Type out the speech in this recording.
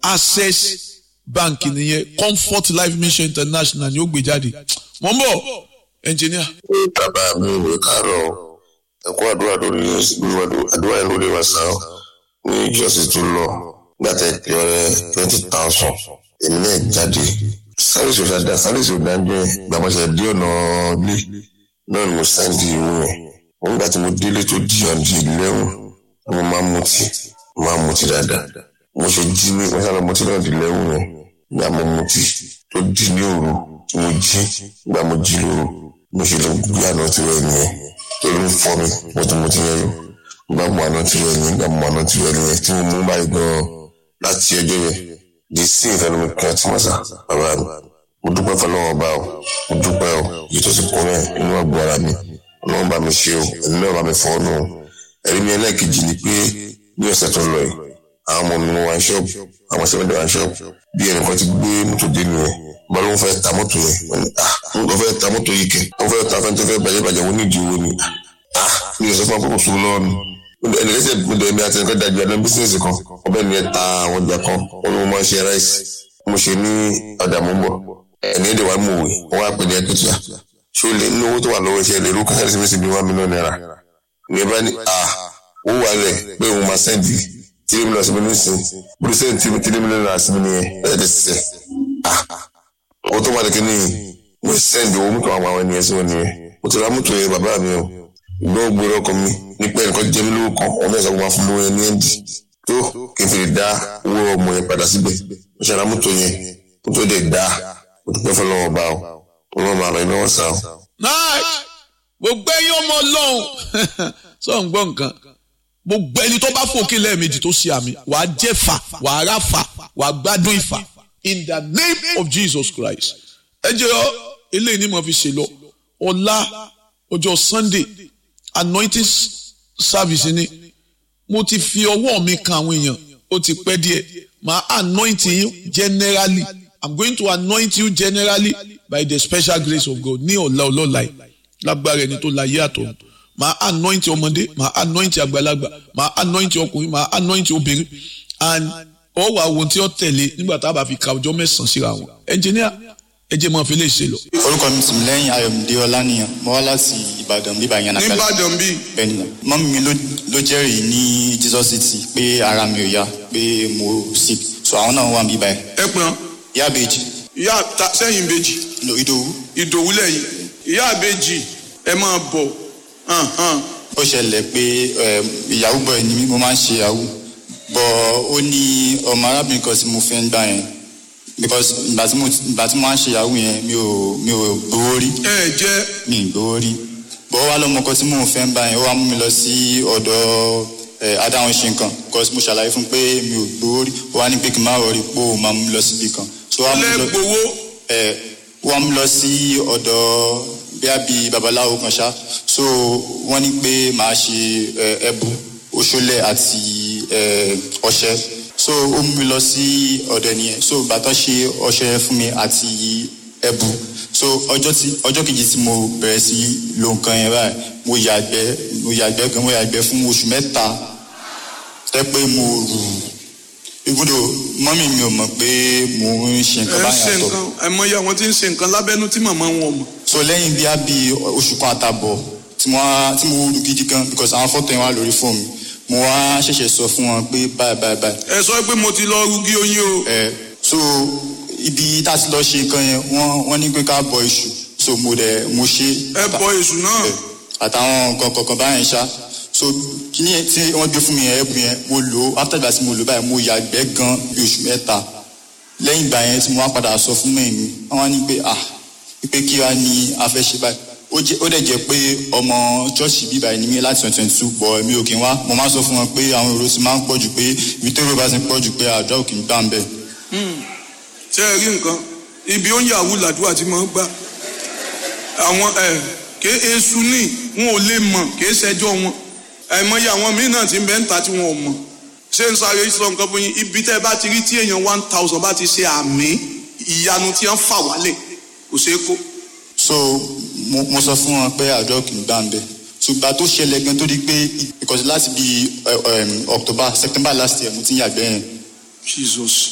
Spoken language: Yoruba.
access bank nìyẹn comfort life mission international ni ó gbé jáde mo ń bọ̀ engineer. bàbá mi ò lè kárọ̀ ẹ̀kọ́ àdúrà lórí àdúrà yẹn lórí wàsàn ní ìjọsìn tó lọ gbàtẹ́ ìpìlẹ̀ twenty thousand èmi náà jáde sáré sọ̀rọ̀ dáadáa sáré sọ̀rọ̀ dáadáa gbàmọ̀sẹ̀ dé ọ̀nà ilé náà ni mo sáǹdì ìwé yẹn wọ́n gbà tí mo délé tó di ọ̀dì lẹ́wọ̀n mo máa ń mutí mo máa ń mutí dáadáa mo ṣe jí ní mo sábà mutí náà di lẹ́wọ̀n yẹn gbà mo mutí tó di ní òru tí mo jí gbà mo jí lóru mo ṣe lọ gbé àná tí wọ́n yẹn tó ló ń fọ́ mi mo ti mutí yẹn gbà mo àná tí wọ́n yẹn gbà mo àná tí wọ́n yẹn tí mo mú báyìí gan-an láti ọjọ́ yẹn di sí ìfẹ́nu mi kan tí mo sà bàbá mi mo dúpẹ́ fọlọ́wọ́ bá o mo dúpẹ́ o yìí tó ti kún rẹ̀ inú àgbo ara mi ọlọ́run bá mi ṣe o ẹni náà bá mi fọ́ ọ́nù o ẹ̀rí mi ẹlẹ́ẹ̀kejì ni pé ní ọ̀sẹ̀ tó lọ yìí àwọn ọmọ mi wá ṣọ́ọ̀bù àwọn sẹ́mẹ́dẹ̀ wá ṣọ́ọ̀bù bí ẹnìkan ti gbé mọ́tò dé nìyẹn bá ló ń fẹ́ ta mọ́tò yẹn wọ́n ní ah ń lọ fẹ́ ta mọ́tò yìí kẹ́ wọ́n fẹ́ ta fẹ́ tó fẹ́ bàjẹ́ bàjẹ́ wọ́n ní ìdí owó ni ah mi ò sọ fún akókò sùn lọ́ọ̀nù ẹnì kẹsẹ̀ gbọdọ̀ ẹ̀mí àti ẹnìkan dájú ẹ̀dá bísíǹsì kan ọbẹ̀ ni ẹ ta àwọn ọjà kan wọn ni mo máa ń ṣe ráìsì mo ṣe ní ọjà mọ́ bọ̀ ẹni ẹ̀dẹ̀ wà mọ̀ wẹ̀ wọ́n wá pè ní ẹ̀kẹ́tìyà ṣé o lè ní owó tó wà lọ́wọ́ iṣẹ́ lè rú káṣẹ́ sí sí bí one million naira ní ẹ bá ní à ó wà lẹ̀ pé òun máa sẹ́ndì tírí mílíọ̀nù sí mi ní sìn bùrù sẹ́ndì tírí mílíọ̀nù náírà sí mi nìyẹn ẹ̀ ẹ̀ sẹ́ à owó tó wà lẹ́kẹ́ ní mo sẹ́ndì owó mọ́tò àwọn àwọn ènìyàn sí wọn nìyẹn mo ti ra mọ́tò yẹn bàbá mi o ìgbọ́n gbòòrò ọkọ mi nípa ẹnìkan jẹ́ mi lówó kan ọmọ ẹ̀sán máa fún lówó yẹn ní ẹ̀ǹdì tó kí n fi lè dá owó ọmọ yẹn padà síbẹ̀ mo ṣe ra mọ́tò yẹn mọ́tò dẹ̀ dá mo dúpẹ́ fọlọ́wọ́ bá o ọlọ́run máa ràn iná wọ́n sá o. nice gbogbo ẹyin ọmọ ọlọ́run sọ ń gbọ́ nǹkan gbogbo ẹni tó bá fòkè lẹ́ẹ̀mejì tó ṣe àmì wàá jẹ́ fà wàá rà fà wàá gbádùn ìfà in the name of Jesus Christ ẹ jẹ́ ọ eléyìí ni mo fi ṣe lọ ọ̀la ọjọ́ Sunday anointing service ni mo ti fi ọwọ́ mi kan àwọn èèyàn ó ti pẹ́ díẹ̀ màá anoint yín generally I'm going to anoint you generally by the special grace of God ní ọ̀la ọlọ́la yìí lágbára ẹni tó la yé àtọ̀ màá anoint ọmọdé màá anoint àgbàlagbà màá anoint ọkùnrin màá anoint obìnrin and ọ wà ohun tí ó tẹ̀lé nígbà tá a bá fi ka ọjọ́ mẹ́sàn-án síra wọn engineer ẹ jẹ́ máa fi lè ṣe lọ. orúkọ mi sì lẹ́yìn ayọ̀mídé ọlánìyàn mo wá láti ìbàdàn bíbá yẹn nàkàlà nìbàdàn bíi bẹ́ẹ̀ni náà mọ́mí mi ló ló jẹ́rìí ní jesus city pé ara mi ò yá pé mo sick so àwọn náà wà bíbá yẹn ẹ pọn ìyá àbèjì ìyá ta sẹ́yìn ìbejì no ìdòwú ìdòwú lẹ́yìn ìyá ìbejì ẹ máa bọ̀ hàn hàn ó ṣẹlẹ̀ pé eh, ìyàwó bọ̀ ni mí mo máa ń ṣe ìyàwó bọ̀ ó ní ọmọ arábìnrin kan tí mo fẹ́ ń gbà yẹn because ìgbà tí mo ìgbà tí mo máa ń ṣe ìyàwó yẹn mi ò mi ò gbowó rí ẹ jẹ́ mi ì gbowó rí bọ̀ ó wá lọ́mọ kan tí mò ń fẹ́ ń bá yẹn ó wá mú mi lọ sí ọ̀dọ̀ ẹ̀ adáhùn ṣe nǹkan because mo ṣàlàyé fún un pé mi ò gbowó rí ó wá ní pé kí n má rọrí pé ó máa mú mi lọ síbi kan so ó wá mú mi lọ lẹ́gbowó ẹ̀ wọ́n mú lọ sí ọ̀dọ̀ bíá bíi babaláwo kan ṣá so wọ́n ní pé màá ṣe ẹ̀, ẹbu oṣólẹ̀ àti ẹ̀, ọṣẹ so ó mú mi lọ sí ọ̀dọ̀ ẹnìyẹn so bàtọ́ ṣe ọṣẹ fún mi àti ẹbu so ọjọ́ tí ọjọ́ kejì tí mo bẹ̀rẹ̀ sí lo nǹkan yẹn báyìí mo yàgbẹ́ mo yàgbẹ́ gan mo yàgbẹ́ fún oṣù mẹ́ta tẹ́ pé mo rù ibùdó mọ́mì mi ò mọ̀ pé mo ń ṣe ẹ nǹkan ń báyìí ṣe àtọ̀ nǹkan ẹ mọ iye àwọn tí ń ṣe nǹkan lábẹ́nú tí màmá wọn mọ̀ so lẹ́yìn bí a bí oṣù kan àtàbọ̀ tí mo wá tí mo wúru gidi gan because àwọn fọ́tò yẹn wà lórí fóònù mi mo wá ṣẹ̀ṣẹ̀ sọ fún wọn pé báyìí báyìí báyìí ẹ sọ pé mo ti lọ rúgí oyin o ẹ so ibi tá a ti lọ ṣe nǹkan yẹn wọ́n wọ́n ní pé ká bọ iṣu so mo dẹ̀ mo ṣe ẹ bọ èṣù náà ẹ, àtàwọn nǹkan kọ̀ọ̀kan báyẹn ṣá so kíní yẹn tí wọ́n gbé fún mi yẹn ẹ̀bùn yẹn mo lò ó after ìgbà tí mo lò ó báyìí mo yàgbẹ́ gan bí oṣù mẹ́ta lẹ́yìn ìgbà yẹn tí mo wá padà sọ fún mẹ́rin mi wọ́n wá ní pé ah pé kí wá ní a fẹ́ ṣe báyìí ó jẹ́ ó dẹ̀ jẹ́ pé ọmọ ṣọ́ọ̀ṣì bíbá ẹni mi láti twenty twenty two bọ̀ mi ò kí n wá mo máa ń sọ fún wọn pé àwọn èrò ti máa ń pọ̀ jù pé ibi tó èrò bá ti ń pọ̀ jù pé àdúrà ò kì í gbà ń bẹ̀. ṣé ẹ rí nǹkan ibi ó ń yàwó làdúrà tí mo ń gbà àwọn ẹ ké esu ní wọn ò lè mọ̀ ké ṣẹjọ́ wọn àìmọye àwọn míín náà ti ń bẹ ń ta tí wọn ò mọ̀ ṣé ń sáré sọ nǹkan fún yín ibi tẹ́ ẹ bá ti rí tí èèyàn one thousand bá ti ṣe àmì ìyanu tí wọ́n fà wálẹ̀ kò ṣeé kó so mo mo sọ fún wọn pé àdúrà ò kì í gbà ń bẹ̀ ṣùgbọ́n tó ṣẹlẹ̀ gan tó di pé because láti bí October September last year mo ti ń yàgbẹ́ yẹn Jesus